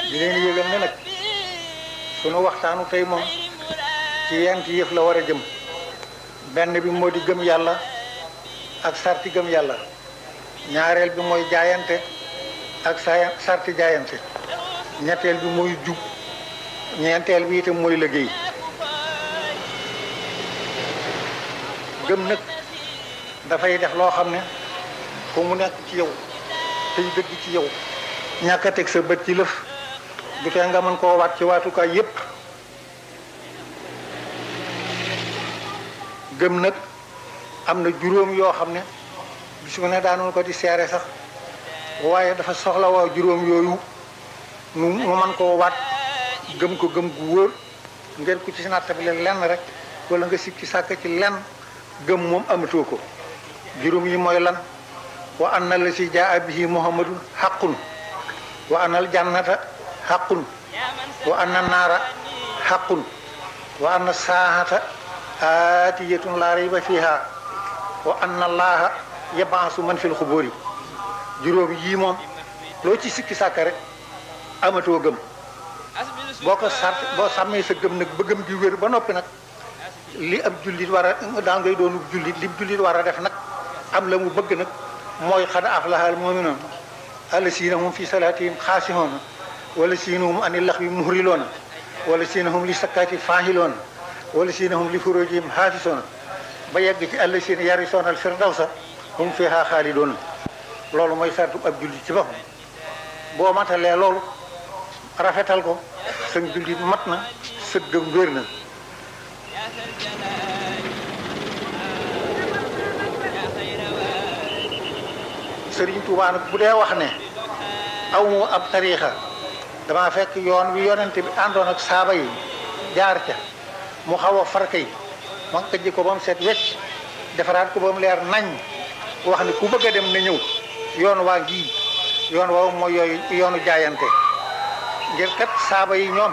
di leen yëgal ne nag sunu waxtaanu tey moom ci yent yëf la war a jëm benn bi moo di gëm yàlla ak sarti gëm yàlla ñaareel bi mooy jaayante ak saa sarti jaayante ñetteel bi mooy jub ñeenteel bi itam mooy liggéey gëm nag dafay def loo xam ne fu mu nekk ci yow tey dëgg ci yow ñàkk a teg sa bët ci lëf du tee nga mën koo waat ci waatukaay yépp gëm nag am na juróom yoo xam ne bisu ne daanoon ko di seere sax waaye dafa soxla waa juróom yooyu nu mu mën koo waat gëm ko gëm gu wóor ngeen ku ci nattabile lenn rek wala nga sikki sàkk ci lenn gëm moom amatoo ko juróom yi mooy lan wa anna la si jaa bihi muhammadun xaqun wa anna al jannata xaqun wa anna naara xaqun wa anna saahata aatiyatun laa rayba fiha wa anna allaha yabaasu man fil xubóori juróom yii moom loo ci sikki sàkk rek amatoo gëm boo ko sart boo sàmmee sa gëm nag ba gëm gi wér ba noppi nag li ab jullit war a daan ngay doonu jullit li jullit war a def nag am la mu bëgg nag mooy xad aflahal mu'minuun allasiina hum fi salaatihim xaasihoona wala siina hum ani laxwi muhriloona wala siina hum li sakkaati faahiloona wala siina hum li furujihim xaafisoona ba yegg ci allasiina yarisoona al firdawsa hum fiha xaalidoona loolu mooy sartu ab jullit ci boppam boo matalee loolu rafetal ko sa jullit mat na sa gëm wér na Sëriñ Tuubaa nag bu dee wax ne aw mu ab tariixa dama fekk yoon wi yonente bi àndoon ak saaba yi jaar ca mu xaw a farka yi ma këjji ko ba mu set wecc defaraat ko ba mu leer nañ wax ne ku bëgg a dem na ñëw yoon waa ngi yoon woowu mooy yooyu yoonu jaayante ngir kat saaba yi ñoom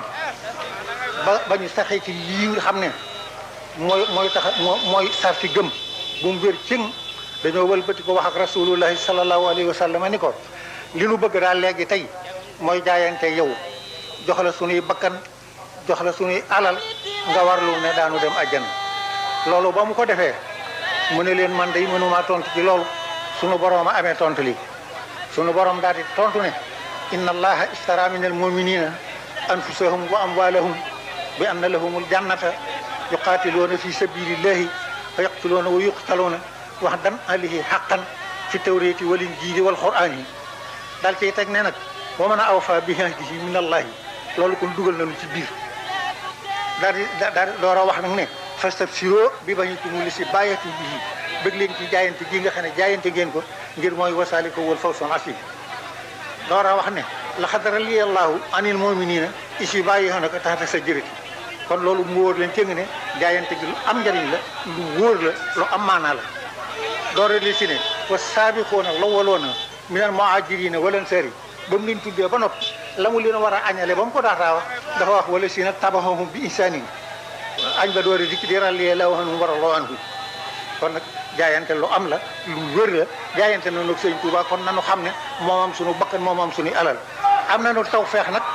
ba ba ñu saxee ci lii nga xam ne mooy mooy tax mooy sarti gëm bu mu wér cëng dañoo wëlbati ko wax ak rasulullahi sallallahu alayhi wa sallam ni ko li nu bëgg daal léegi tey mooy jaayante yow jox la sunuy bakkan jox la sunuy alal nga warlu ne daanu dem àjjana loolu ba mu ko defee mu ne leen man day mënumaa tontu ci loolu sunu borom a amee tontu li sunu borom daal di tontu ne inna allaha istara min al muminina anfusahum wa amwalahum bi anna lahumul jannata yuqatiluuna fi sabilillahi fa yaqtuluuna wa yuqtaluuna wax dan alihi xaqan fi tawréeti wal injiili wal quraan yi daal ciy teg ne nag wa man awfa bi ahdihi min allahi loolu kon dugal nañu ci biir daal di daal di door a wax nag ne fastabsiroo bi bañitumul li si bàyyati bihi bëgg leen ci jaayante gi nga xam ne jaayante ngeen ko ngir mooy wasaali ko wal fawzul asiim door a wax ne laqad radiyallahu anil mu'minina is yubayyi'unaka tahta sajrati kon loolu mu wóor leen cëng ne jaayante gi lu am njariñ la lu wóor la lu am maanaa la doore li si ne wa saabiquuna lawwaluuna minal muhaajiriina wal ansaari ba mu leen tuddee ba noppi la mu leen war a añale ba mu ko daataa wax dafa wax wala si nag tabaxahum bi insaanin añ ba doore dikk di rallie la waxanum war a loo anhu kon nag jaayante lu am la lu wér la jaayante na nag sëñ Tuubaa kon nanu xam ne moom am suñu bakkan moom am suñu alal am nañu taw feex nag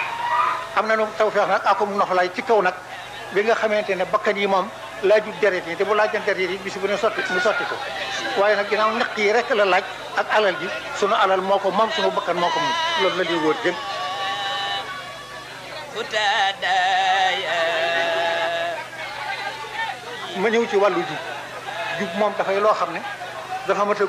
am nañu taw feex nag akum noflaay ci kaw nag bi nga xamante ne bakkan yi moom laaju deret yi te bu laajan deret yi bis bu ne sotti mu sotti ko waaye nag ginnaaw ñaq yi rek la laaj ak alal ji sunu alal moo ko moom sunu bakkan moo ko moom loolu la ñuy wóor jëm ma ñëw ci wàllu jub jub moom dafay loo xam ne dafa mat a